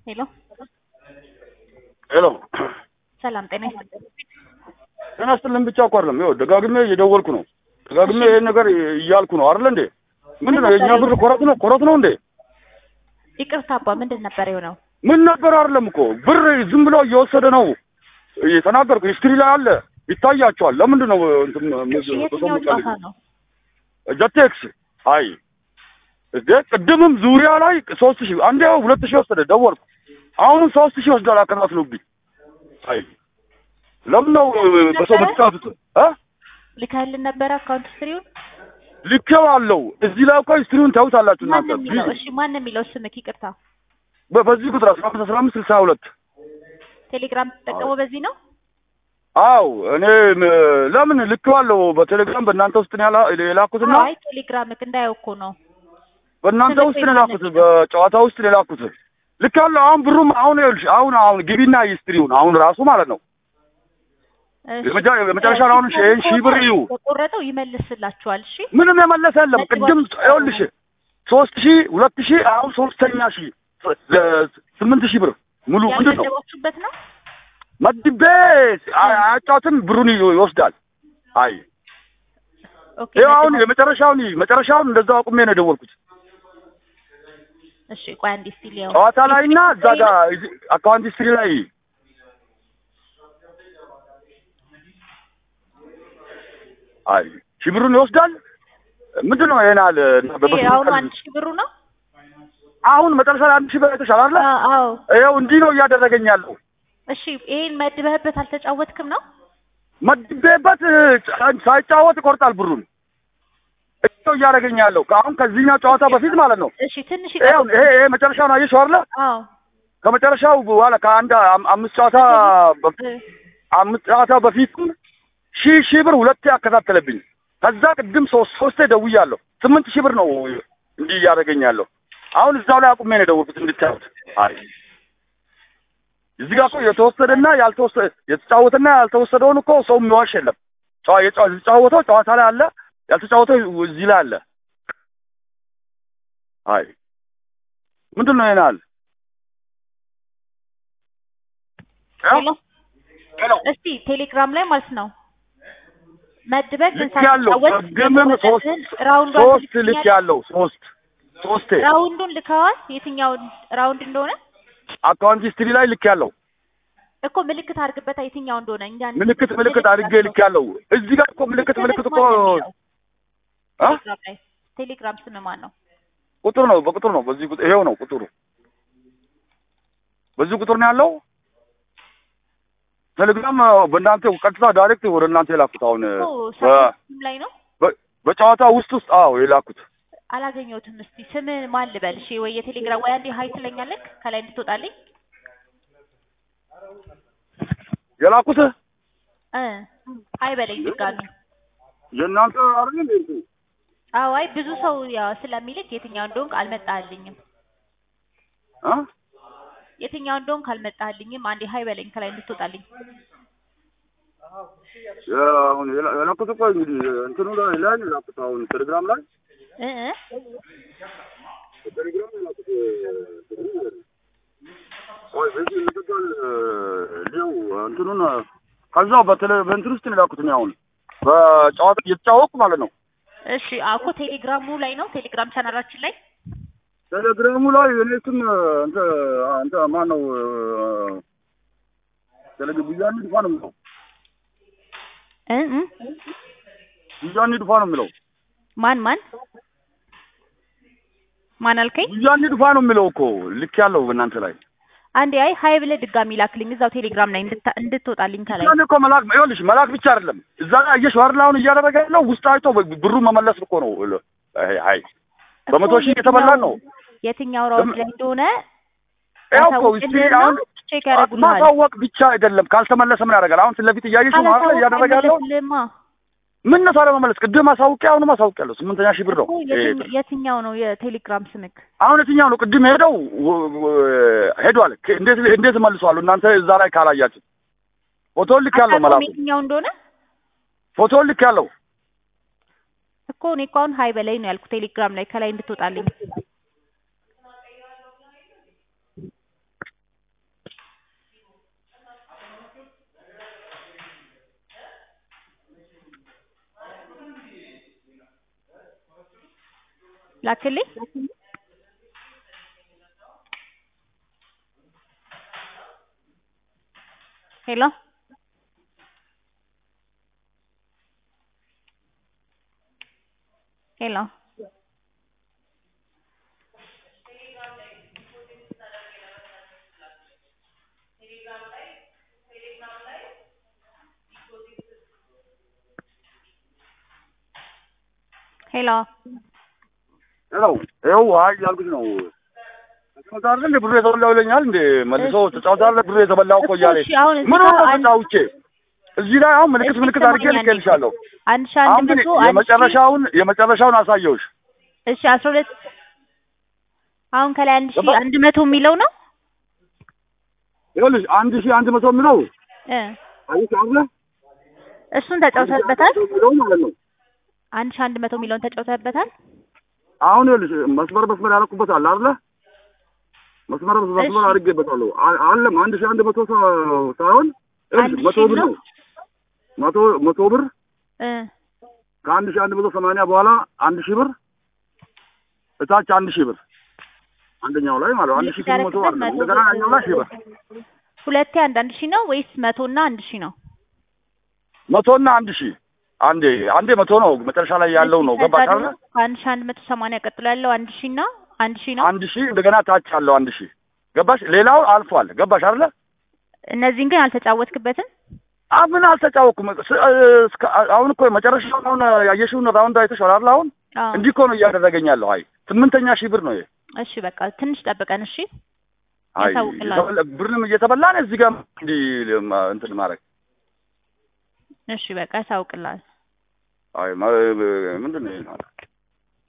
ሄሎ ሄሎ ሰላም ጤና ይስጥልኝ። ጤና ይስጥልን ብቻ እኮ አይደለም። ይኸው ደጋግሜ እየደወልኩ ነው። ደጋግሜ ይሄን ነገር እያልኩ ነው አይደለ እንዴ? ምንድን ነው የእኛ ብር ኮረት ነው ኮረት ነው እንዴ? ይቅርታ አባ ምንድን ነበር የሆነው? ምን ነበር አይደለም እኮ ብር ዝም ብሎ እየወሰደ ነው የተናገርኩ። ሂስትሪ ላይ አለ ይታያቸዋል። ለምንድን ነው እንትን እሺ የትኛው ጨዋታ ነው? ጀቴክስ አይ እዴ ቅድምም ዙሪያ ላይ ሶስት ሺህ አንዴ ሁለት ሺህ ወሰደ ደወልኩ። አሁንም ሶስት ሺህ ወስዷል አከታትሎብኝ። አይ ለምን ነው በሰው የምትጫወቱት? እ ልካልን ነበረ አካውንት ስትሪውን ልኬው አለው እዚህ ላይ እኮ ሂስትሪውን ታዩታላችሁ ማን እናንተ። የሚለው? እሺ ማን የሚለው ስምክ? ይቅርታ በ- በዚህ ቁጥር አስራ አምስት አስራ አምስት ስልሳ ሁለት ቴሌግራም ትጠቀመው በዚህ ነው? አው እኔ ም- ለምን ልኬዋለሁ በቴሌግራም በእናንተ ውስጥ ነው ያላ- የላኩትና አይ ቴሌግራምክ እንዳየው እኮ ነው። በእናንተ ስልክ ውስጥ ነው የማለት የላኩት በጨዋታ ውስጥ ነው የላኩት ልኬዋለሁ። አሁን ብሩም አሁን ይኸውልሽ አሁን አሁን ግቢና ሂስትሪውን አሁን ራሱ ማለት ነው እሺ፣ የመጨ- የመጨረሻ አሁን ሺህ ይሄን ሺህ ብር እዩ በቆረጠው ይመልስላችኋል። እሺ ምንም የመለሰ የለም። ቅድም ይኸውልሽ ሶስት ሺህ ሁለት ሺህ አሁን ሶስተኛ ሺህ ለ- ስምንት ሺህ ብር ሙሉ ምንድን ነው ያልመደባችሁበት ነው? መድቤ አ- አያጫውትም ብሩን ይዞ- ይወስዳል። አይ ኦኬ ይኸው አሁን መደባ- የመጨረሻውን መጨረሻውን እንደዛው አቁሜ ነው የደወልኩት እሺ ቆይ አንዴ እስቲ ሊያው ጨዋታ ላይ እና እዛ ጋር እዚህ አካውንት ሂስትሪ ላይ አይ ሺህ ብሩን ይወስዳል። ምንድን ነው ይሄን አለ ይሄ አሁን አንድ ሺህ ብሩ ነው? አሁን መጨረሻ ላይ አንድ ሺህ ብር አይተሻል አይደለ? አ- አዎ ይኸው እንዲህ ነው እያደረገኝ ያለው እሺ ይሄን መድበህበት አልተጫወትክም ነው? መድቤበት እ- ሳይጫወት ይቆርጣል ብሩን። ይሄ ነው እያደረገኝ ያለው አሁን ከዚህኛው ጨዋታ በፊት ማለት ነው። እሺ ትንሽ ይኸው ይቀር ይሄ ይሄ መጨረሻውን አየሽው አይደለ? አዎ ከመጨረሻው በኋላ ከአንድ አም- አምስት ጨዋታ በ- እ- አምስት ጨዋታ በፊትም ሺህ ሺህ ብር ሁለቴ ያከታተለብኝ። ከዛ ቅድም ሶስት ሶስቴ ደውያለሁ። ስምንት ሺህ ብር ነው እንዲህ እያደረገኝ ያለው። አሁን እዛው ላይ አቁሜ ነው የደወልኩት እንድታዩት። አይ እዚህ ጋር እኮ የተወሰደና ያልተወሰደ የተጫወተና ያልተወሰደውን እኮ ሰው የሚዋሽ የለም። ጨዋ- የጨዋ- የተጫወተው ጨዋታ ላይ አለ፣ ያልተጫወተው እዚህ ላይ አለ። አይ ምንድን ነው ይናል ሄሎ ሄሎ እስቲ ቴሌግራም ላይ ማለት ነው መድበህ ግን ልክ ያለው ሳትጫወት ቅድምም ሶስት የተቆረጠብህን ራውንዱ ሶስት ልክ ያለው ሶስት ሶስቴ ራውንዱን ልከዋል። የትኛው ራውንድ እንደሆነ አካውንት ሂስትሪ ላይ ልክ ያለው እኮ ምልክት አድርግበታ የትኛው እንደሆነ እኛ ምልክት ምልክት አድርጌ ልክ ያለው እዚህ ጋር እኮ ምልክት ምልክት እኮ አ? ቴሌግራም ላይ ቴሌግራም ስም ማን ነው? ቁጥር ነው በቁጥር ነው በዚህ ቁጥር ይሄው ነው ቁጥሩ በዚህ ቁጥር ነው ያለው ቴሌግራም በእናንተ ቀጥታ ዳይሬክት ወደ እናንተ የላኩት አሁን እኮ በ- ሳይት ላይ ነው በ- በጨዋታ ውስጥ ውስጥ አዎ የላኩት አላገኘሁትም። እስቲ ስም ማን ልበል? እሺ ወይ የቴሌግራም ወይ አንዴ ሀይ ትለኛለህ ከላይ እንድትወጣልኝ የላኩት እ ሀይ በለኝ ድጋሚ። የእናንተ አይደል እንዴ እንትኑ? አዎ አይ ብዙ ሰው ያው ስለሚልክ የትኛው እንደሆንክ አልመጣልኝም። አ የትኛው እንደሆንክ አልመጣልኝም። አንዴ ሀይ በለኝ ከላይ እንድትወጣልኝ። የ- አሁን የላ- የላኩት እኮ እንግዲህ እንትኑ ላይ ላይ ነው የላኩት አሁን ቴሌግራም ላይ እ እ ቴሌግራም ላይ የላኩት ወይ በዚህ ልትባል ሊው እንትኑን ከዛው በቴሌ በእንትን ውስጥ ነው የላኩት እኔ አሁን በጨዋታ እየተጫወቅኩ ማለት ነው። እሺ አዎ እኮ ቴሌግራሙ ላይ ነው ቴሌግራም ቻናላችን ላይ ቴሌግራሙ ላይ እኔ ስም እንተ አንተ ማን ነው ቴሌግ ቡያኒ ድፋ ነው የሚለው እ እ ቡያኒ ድፋ ነው የሚለው ማን ማን ማን አልከኝ? ቡያኒ ድፋ ነው የሚለው እኮ ልክ ያለው በእናንተ ላይ አንዴ አይ ሀይ ብለህ ድጋሚ ላክልኝ እዛው ቴሌግራም ላይ እንድታ- እንድትወጣልኝ ከላይ ያን እኮ መላክ ይኸውልሽ መላክ ብቻ አይደለም እዛ ጋር አየሽ አይደል አሁን እያደረገ ያለው ውስጥ አይቶ ብሩ መመለስ እኮ ነው አይ አይ በመቶ ሺህ የተበላን ነው የትኛው ራውንድ ላይ እንደሆነ ያው እኮ እስቲ አሁን ቼክ ያደርጉልሃል። ማሳወቅ ብቻ አይደለም ካልተመለሰ ምን ያደርጋል አሁን ፊት ለፊት እያየሽ ነው አይደል እያደረገ ያለው አይመለስልህማ ምን ነው ታዲያ መመለስ ቅድም አሳውቄ አሁንም አሳውቄያለሁ ስምንተኛ ሺህ ብር ነው እኮ የትኛ- የትኛው ነው የቴሌግራም ስምክ? አሁን የትኛው ነው ቅድም ሄደው ወ- ወ- ሄዷል ከ- እንዴት እንዴት መልሷል እናንተ እዛ ላይ ካላያችሁ ፎቶን ልክ ያለው አታውቀውም መላኩ የትኛው እንደሆነ ፎቶን ልክ ያለው እኮ እኔ እኮ አሁን ሀይ በላይ ነው ያልኩ ቴሌግራም ላይ ከላይ እንድትወጣልኝ ላክልኝ። ሄሎ ሄሎ ሄሎ ሄሎ ይኸው አይ ያልኩሽ ነው ተጫውታለህ እንደ ብሩ የተበላው ይለኛል እንደ መልሶ ተጫውታለህ ብሩ የተበላው እኮ እያለ እሺ፣ አሁን እዚህ ምን ጋር ሆነ አንድ- ተጫውቼ እዚህ ላይ አሁን ምልክት እሺ፣ ምልክት አድርጌ ስማኝ አንዴ። ልኬልሻለሁ አንድ ሺህ አሁን አንድ ግን መቶ አንድ ሺህ የመጨረሻውን የመጨረሻውን አሳየውሽ እሺ አስራ ሁለት አሁን ከላይ አንድ ሺህ ገባ? አንድ መቶ የሚለው ነው ይኸውልሽ አንድ ሺህ አንድ መቶ የሚለው እ አየሽ አለ እሱን ተጫውተህበታል። የሚለው ማለት ነው አንድ ሺህ አንድ መቶ የሚለውን ተጫውተህበታል። አሁን ይኸውልሽ መስመር መስመር ያደረኩበት አለ አይደለ መስመር መስመር እሺ። አድርጌበታለሁ አ- አለም አንድ ሺህ አንድ መቶ ሰ- ሳይሆን ይኸውልሽ አንድ መቶ ሺህ ብር ነው? ነው መቶ መቶ ብር እ ከአንድ ሺህ አንድ መቶ ሰማንያ በኋላ አንድ ሺህ ብር እታች አንድ ሺህ ብር አንደኛው ላይ ማለት ነው። አንድ ሺህ ስምንት መቶ ያደረግበት ማለት ነው። መቶ እንደገና ብር። ያኛው ላይ ሺህ ብር ሁለቴ አንድ አንድ ሺህ ነው ወይስ መቶ እና አንድ ሺህ ነው? መቶና አንድ ሺህ አንዴ አንዴ መቶ ነው መጨረሻ ላይ ያለው ነው። ከዛ ገባሽ ደግሞ አይደል? ከአንድ ሺህ አንድ መቶ ሰማንያ ቀጥሎ ያለው አንድ ሺህ እና አንድ ሺህ ነው። አንድ ሺህ እንደገና ታች ያለው አንድ ሺህ ገባሽ? ሌላው አልፏል። ገባሽ አይደለ? እነዚህን ግን አልተጫወትክበትም። አምን አልተጫወኩም። ስ- እስከ- አሁን እኮ መጨረሻውን አሁን ያየሽውን ራውንድ አይተሽዋል አይደል? አሁን አዎ። እንዲህ እኮ ነው እያደረገኝ ያለው። አይ ስምንተኛ ሺህ ብር ነው ይሄ። እሺ በቃ ትንሽ ጠብቀን እሺ። አይ ያሳውቅልሃል። የተበላ- ብርንም እየተበላን እዚህ ጋር እንዲህ እንትን ማድረግ እሺ በቃ ያሳውቅልሃል። አይ ማ- ምንድን ነው ይሄ?